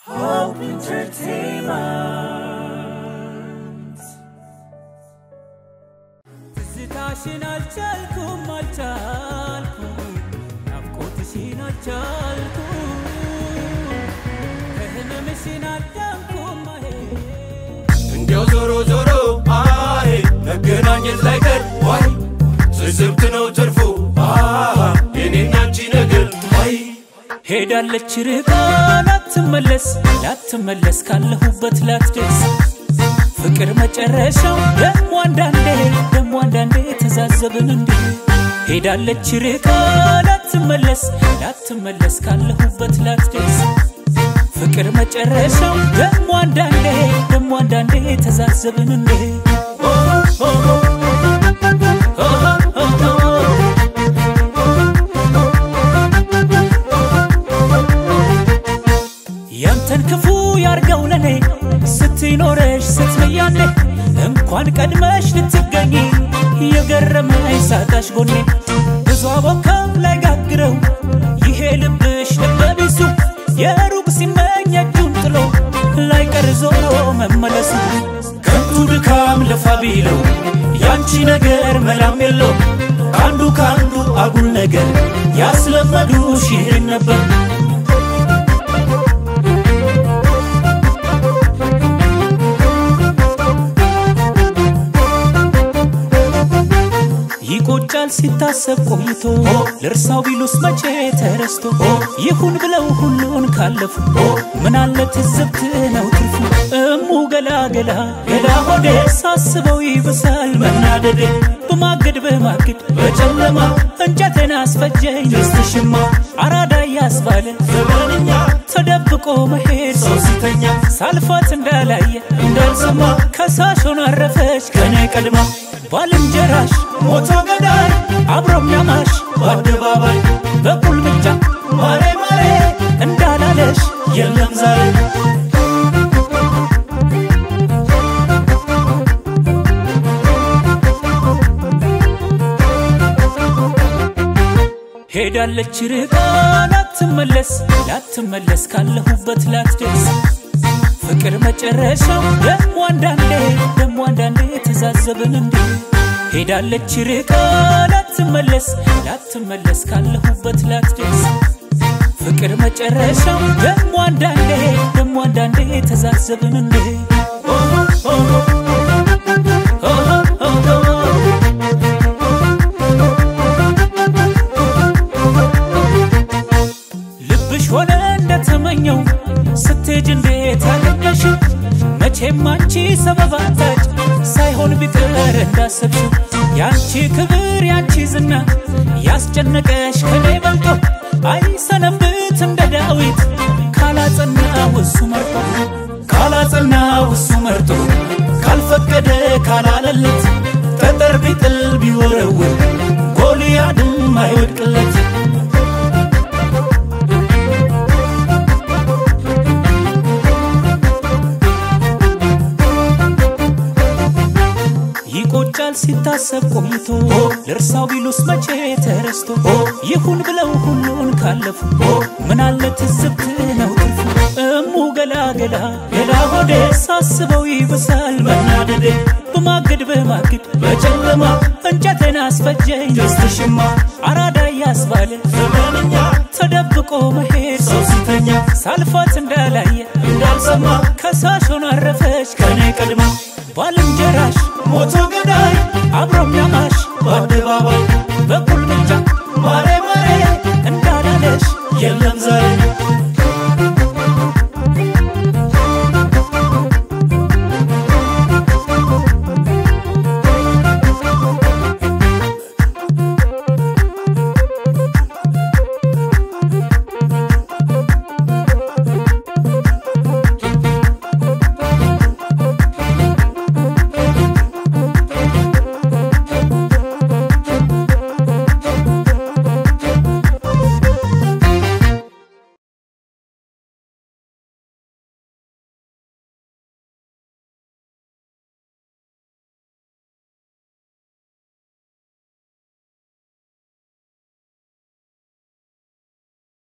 Hope Entertainment. ትዝታሽን አልቻልኩም አልቻልኩም ናፍቆትሽን አልቻልኩም ከህመምሽን አዳንኩም አሄ እንዲያው ዞሮ ዞሮ አይ መገናኘት ላይ ቀር ዋይ ትዝብት ነው ትርፉ አሃ የኔና አንቺ ነገር አይ ሄዳለች ርቃ ላትመለስ ላትመለስ ካለሁበት ላትደርስ ፍቅር መጨረሻው ደሞ አንዳንዴ ደሞ አንዳንዴ ተዛዘብን እንዴ ሄዳለች ርቃ ላትመለስ ላትመለስ ካለሁበት ላትደርስ ፍቅር መጨረሻው ደሞ አንዳንዴ ደሞ አንዳንዴ ተዛዘብን እንዴ ያንተን ክፉ ያርገው ለኔ ስትኖረሽ ስትመያኔ እንኳን ቀድመሽ ልትገኝ የገረመኝ ሳጣሽ ጎኔ ብዙ አቦካም ላይ ጋግረው ይሄ ልብሽ ልበቢሱ የሩቅ ሲመኝ እጁን ጥሎ ላይቀር ዞሮ መመለሱ ከንቱ ድካም ልፋ ቢለው ያንቺ ነገር መላም የለው ከአንዱ ከአንዱ አጉል ነገር ያስለመዱሽ ይህን ነበር ይቆጫል ሲታሰብ ቆይቶ ልርሳው ቢሉስ መቼ ተረስቶ ይሁን ብለው ሁሉን ካለፉ ምናለ ትዝብት ነው ትርፉ እሙ ገላ ገላ ገላ ሆዴ ሳስበው ይብሳል መናደዴ በማገድ በማገድ በጨለማ እንጨቴን አስፈጀኝ ደስትሽማ አራዳ ያስባለ ዘመንኛ ተደብቆ መሄድ ሰው ሲተኛ ሳልፋት እንዳላየ እንዳልሰማ ከሳሽ ሆና አረፈች ከኔ ቀድማ ባልንጀራሽ ሞቶ ገዳይ አብሮም ያማሽ በአደባባይ በቁልምጫ ማሬ ማሬ እንዳላለሽ የለም ዛሬ ሄዳለች ርቃ ላትመለስ ላትመለስ ካለሁበት ላትደርስ ፍቅር መጨረሻው ደሞ አንዳንዴ ደሞ አንዳንዴ ተዛዘብን እንዴ ሄዳለች ርቃ ላትመለስ ላትመለስ ካለሁበት ላትደርስ ፍቅር መጨረሻው ደሞ አንዳንዴ ደሞ አንዳንዴ ተዛዘብን እንዴ ልብሽ ሆነ እንደተመኘው ስትሄጅ እንዴት አገኘሽው? መቼም አንቺ ሰበብ አታጭ ሳይሆን ቢቀር እንዳሰብሽው ያንቺ ክብር ያንቺ ዝና ያስጨነቀሽ ከኔ በልጦ አይሰነብት እንደ ዳዊት ካላጸናው እሱ መርጦ ካላጸናው እሱ መርጦ ካልፈቀደ ካላለለት ጠጠር ቢጥል ቢወረውር ጎልያድም አይወድቅለት ይቆጫል ሲታሰብ ቆይቶ ልርሳው ቢሉስ መቼ ተረስቶ ይሁን ብለው ሁሉን ካለፉ ምናለ ትዝብት ነው ትርፉ እሙ ገላ ገላ ገላ ሆዴ ሳስበው ይብሳል መናደዴ በማገድ በማገድ በጨለማ እንጨቴን አስፈጀኝ ደስትሽማ አራዳ ያስባለ ዘመንኛ ተደብቆ መሄድ ሰው ሲተኛ ሳልፋት እንዳላየ እንዳልሰማ ከሳሽ ሆና አረፈች ከኔ ቀድማ ባልንጀራሽ ሞቶ